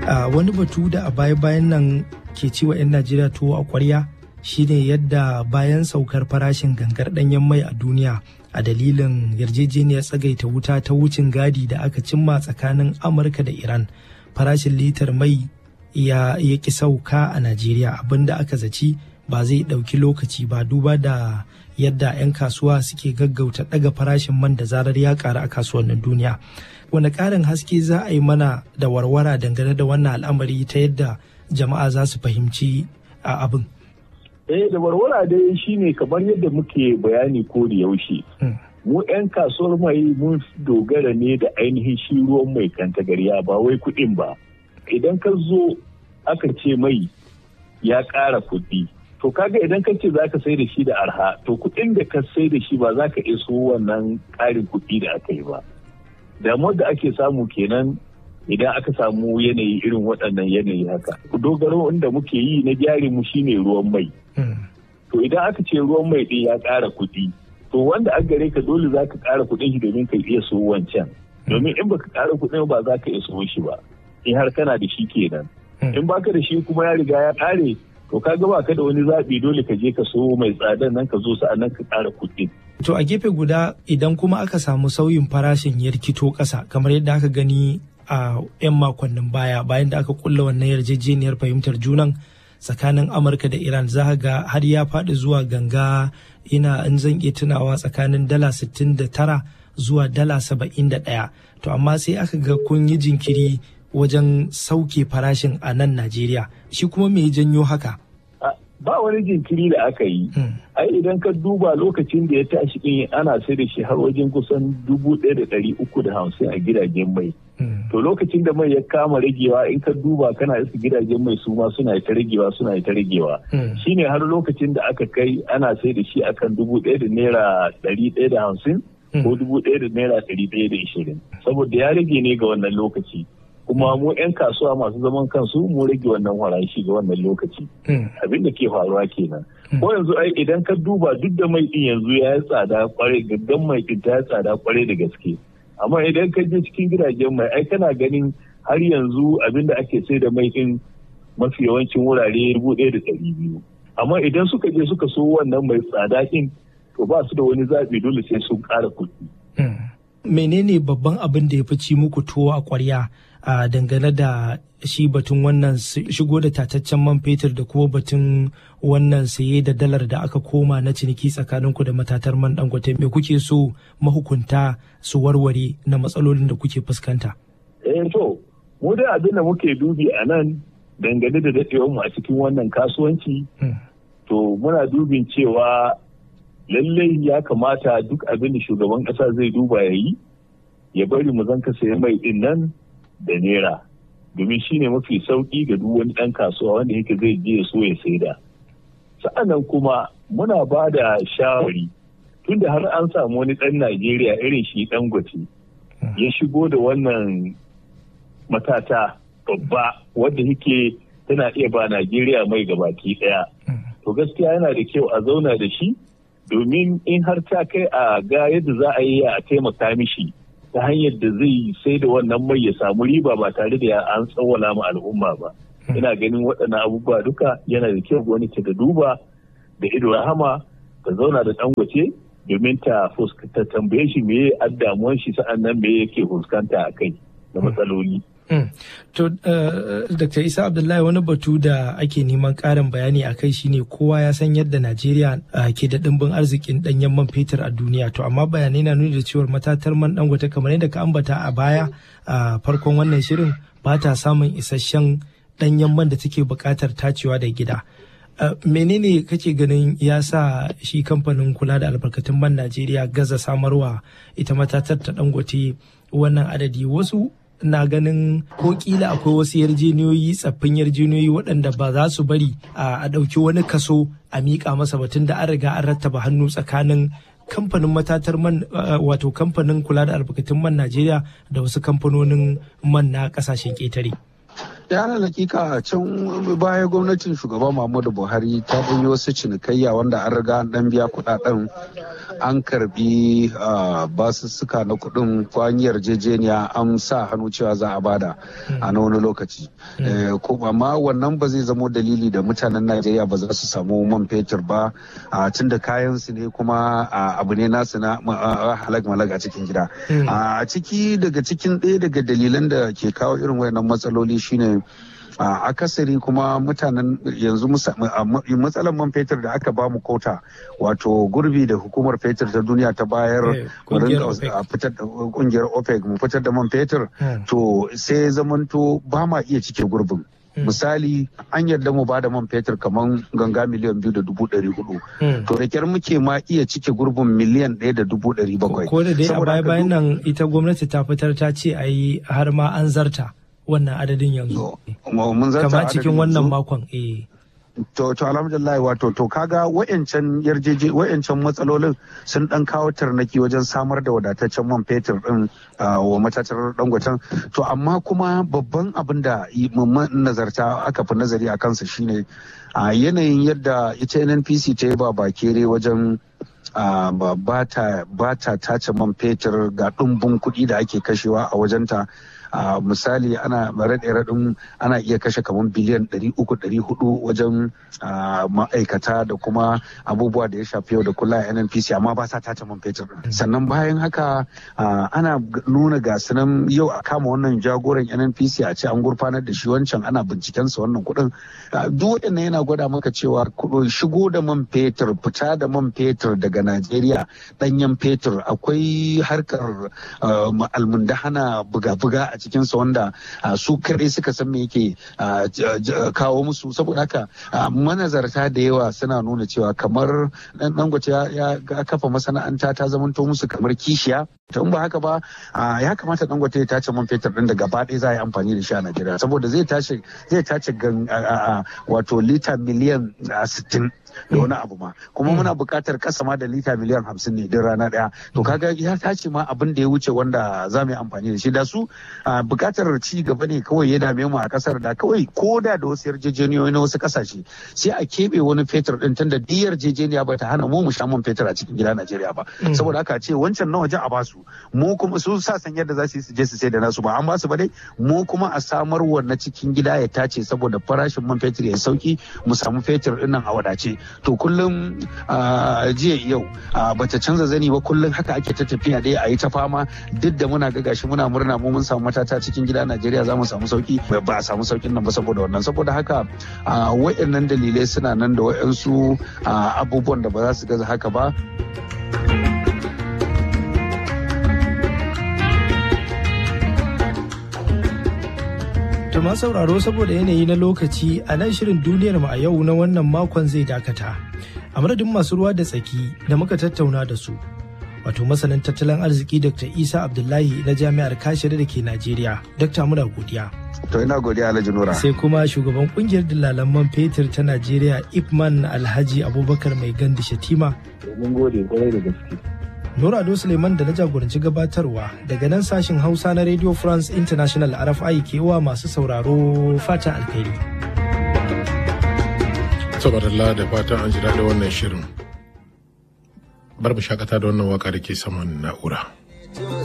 wani batu da a baya-bayan nan ke ciwa 'yan najeriya tuwo a kwarya shine yadda bayan saukar farashin gangar ɗanyen mai a duniya a dalilin yarjejeniyar tsagaita wuta ta wucin gadi da aka cimma tsakanin amurka da iran farashin litar mai ya ki sauka a najeriya abinda aka zaci ba zai ɗauki lokaci ba duba da yadda 'yan kasuwa suke gaggauta ɗaga farashin man da zarar ya ƙara a kasuwannin duniya wani ƙarin haske za a yi mana da warwara dangane da wannan al'amari ta yadda jama'a za su fahimci a abin eh da warwara dai shine kamar yadda muke bayani ko da yaushe mu 'yan kasuwar mai mun dogara ne da ainihin shi ruwan mai kantagarya ba wai kuɗin ba idan ka zo aka ce mai ya ƙara kuɗi to kaga idan ka ce za ka sai da shi da arha to kuɗin da ka sai da shi ba za ka iso wannan ƙarin kuɗi da aka yi ba damuwar da ake samu kenan idan aka samu yanayi irin waɗannan yanayi haka dogaro inda muke yi na jari mu shine ruwan mai to idan aka ce ruwan mai ɗin ya ƙara kuɗi to wanda an gare ka dole za ka ƙara kuɗin shi domin ka iya so wancan domin in baka ƙara kuɗin ba za ka iya so shi ba in har kana da shi kenan in baka da shi kuma ya riga ya ƙare to ka ga baka da wani zaɓi dole ka je ka so mai tsadan nan ka zo sa'annan ka ƙara kuɗi. To a gefe guda idan kuma aka samu sauyin farashin yarkito ƙasa kamar yadda aka gani a 'yan makonnin baya bayan da aka kulla wannan yarjejeniyar fahimtar junan tsakanin Amurka da Iran za ga har ya faɗi zuwa ganga ina in zan iya tunawa tsakanin dala 69 zuwa dala 71 to amma sai aka ga kun yi jinkiri wajen sauke farashin a nan Najeriya shi kuma me janyo haka? Ba wani jinkiri da aka yi. Ai idan ka duba lokacin da ya tashi din ana sai da shi har wajen kusan dubu ɗaya da ɗari uku da hamsin a gidajen mai. To lokacin da mai ya kama ragewa in ka duba kana isa gidajen mai su ma suna ta ragewa suna ta ragewa. Shine har lokacin da aka kai ana sai da shi akan dubu ɗaya da naira ɗari ɗaya da hamsin ko dubu ɗaya da naira ɗari ɗaya da ishirin. Saboda ya rage ne ga wannan lokaci. kuma mu 'yan kasuwa masu zaman kansu mu rage wannan farashi ga wannan lokaci abin da ke faruwa kenan ko yanzu ai idan ka duba duk da mai din yanzu ya yi tsada kwarai gaggan mai din ta yi tsada kwarai da gaske amma idan ka je cikin gidajen mai ai kana ganin har yanzu abin da ake sai da mai din mafi yawancin wurare dubu ɗaya da ɗari biyu amma idan suka je suka so wannan mai tsada din to ba su da wani zaɓi dole sai sun ƙara kuɗi. menene babban abin da ya fi ci muku tuwo a ƙwarya a dangane da shi batun wannan shigo da tataccen man fetur da kuma batun wannan saye da dalar da aka koma na ciniki tsakaninku da matatar man dangote me kuke so mahukunta su warware na matsalolin da kuke fuskanta eh to mu dai abin da muke dubi a nan dangane da dadewar mu a cikin wannan kasuwanci to muna dubin cewa lallai ya kamata duk abin da shugaban kasa zai duba ya yi ya bari mu zanka sayi mai din nan da naira domin shine mafi sauki ga duk wani ɗan kasuwa wanda yake zai je ya so ya saida sa'annan kuma muna ba da shawari tunda har an samu wani ɗan najeriya irin shi ɗan gwate ya shigo da wannan matata babba wadda yake tana iya ba najeriya mai gabaki ɗaya to gaskiya yana da kyau a zauna da shi domin in har ta kai a ga yadda za a yi a taimaka mishi ta hanyar da zai sai da wannan mai ya samu riba ba tare da an tsawwala ma al'umma ba ina ganin waɗannan abubuwa duka yana da kyau gwamnati ta duba da ido rahama ta zauna da dangote domin ta ta tambaye shi me damuwan shi sa'an nan me yake fuskanta a kai da matsaloli To, Dr. Isa Abdullahi wani batu da ake neman ƙarin bayani a kai shine kowa ya san yadda Najeriya ke da ɗimbin arzikin ɗanyen man fetur a duniya. To, amma bayanai na nuni da cewar matatar man dangote kamar yadda ka ambata a baya a farkon wannan shirin ba ta samun isasshen ɗanyen man da take buƙatar tacewa da gida. menene kake ganin ya sa shi kamfanin kula da albarkatun man Najeriya gaza samarwa ita matatar ta dangote wannan adadi wasu na ganin ko kila akwai wasu yarjeniyoyi tsaffin yarjeniyoyi waɗanda ba za su bari a ɗauki wani kaso a miƙa masa batun da an riga an rattaba hannu tsakanin kamfanin matatar man wato kamfanin kula da albarkatun man Najeriya da wasu kamfanonin man na ƙasashen ƙetare. ya hakika can baya gwamnatin shugaba muhammadu buhari ta yi wasu cinikayya wanda an riga an dan biya kudaden an karbi basussuka na kudin kwanyar yarjejeniya an sa hannu cewa za a bada a na wani lokaci amma wannan ba zai zamo dalili da mutanen najeriya ba za su samu man fetur ba tun da kayan su ne kuma abu ne nasu na halak malak a cikin gida a ciki daga cikin ɗaya daga dalilan da ke kawo irin wayannan matsaloli shine a akasari kuma mutanen yanzu matsalar man fetur da aka bamu kota wato gurbi da hukumar fetur ta duniya ta bayar kungiyar opec mu fitar da man fetur to sai zamanto ba ma iya cike gurbin misali an yarda mu bada man fetur kamar ganga miliyan biyu da dubu ɗari hudu to da kyar muke ma iya cike gurbin miliyan ɗaya da dubu ɗari bakwai ko da dai a baya bayan nan ita gwamnati ta fitar ta ce a yi har ma an zarta wannan adadin yanzu kama cikin wannan makon eh to to alhamdulillah wato to kaga wayancan yarjeje wayancan matsalolin sun dan kawo tarnaki wajen samar da wadataccen man fetur din wa matatar dangwatan to amma kuma babban abin da nazarta aka fi nazari a kansa shine a yanayin yadda ita NNPC ta yi ba bakere wajen ba ta tace man fetur ga ɗumbin kuɗi da ake kashewa a wajenta a misali ana raɗe raɗin ana iya kashe kamar biliyan 300-400 wajen ma'aikata da kuma abubuwa da ya shafi yau da kula a nnpc amma ba sa tace man fetur sannan bayan haka ana nuna gasu nan yau a kama wannan jagoran nnpc a ce an gurfanar da shi wancan ana bincikensa wannan kuɗin duk waɗannan yana gwada maka cewa shigo da man fetur fita da man fetur daga najeriya ɗanyen fetur akwai harkar almundahana buga-buga a cikinsa wanda su kaɗai suka san me yake kawo musu saboda haka manazarta da yawa suna nuna cewa kamar dangote ya kafa masana'anta ta zamanto musu kamar kishiya ta ba haka ba ya kamata dangote ya tace man fetur din da gaba ɗaya za a yi amfani da shi a najeriya saboda zai tace zai tace wato lita miliyan sittin da wani abu ma kuma muna buƙatar kasa ma da lita miliyan hamsin ne din rana ɗaya to kaga ya tace ma abin da ya wuce wanda za mu yi amfani da shi da su buƙatar ci gaba ne kawai ya dame mu a ƙasar da kawai ko da da wasu yarjejeniyoyi na wasu ƙasashe sai a keɓe wani fetur ɗin tunda duk yarjejeniya ba ta hana mu mu sha man fetur a cikin gida Najeriya ba saboda haka ce wancan na waje a basu mu kuma su sa san yadda za su yi su je su sai da nasu ba an basu ba dai mu kuma a samar wa na cikin gida ya tace saboda farashin man fetur ya sauki mu samu fetur ɗin nan a wadace to kullum jiya yau bata canza zani ba kullum haka ake ta tafiya dai a yi ta fama duk da muna ga gashi muna murna mu mun samu matata cikin gida Najeriya za mu samu sauki ba a samu saukin nan ba saboda wannan saboda haka wayannan dalilai suna nan da wayansu abubuwan da ba za su gaza haka ba To ma sauraro saboda yanayi na lokaci a nan shirin duniyar mu a yau na wannan makon zai dakata. A madadin masu ruwa da tsaki da muka tattauna da su. Wato masanin tattalin arziki Dr. Isa Abdullahi na Jami'ar Kashiri da ke Najeriya. Dr. muna godiya. To ina godiya Alhaji Nura. Sai kuma shugaban kungiyar dillalan man fetur ta Najeriya Ipman Alhaji Abubakar Mai Gandi Shatima. Mun gode kwarai da gaske. Nura Ado Suleiman da na jagoranci gabatarwa daga nan sashin Hausa na Radio France International RFI ke wa masu sauraro fatan alheri. Saboda da fatan an jira da wannan shirin. Bar mu shakata da wannan waka da ke saman na'ura.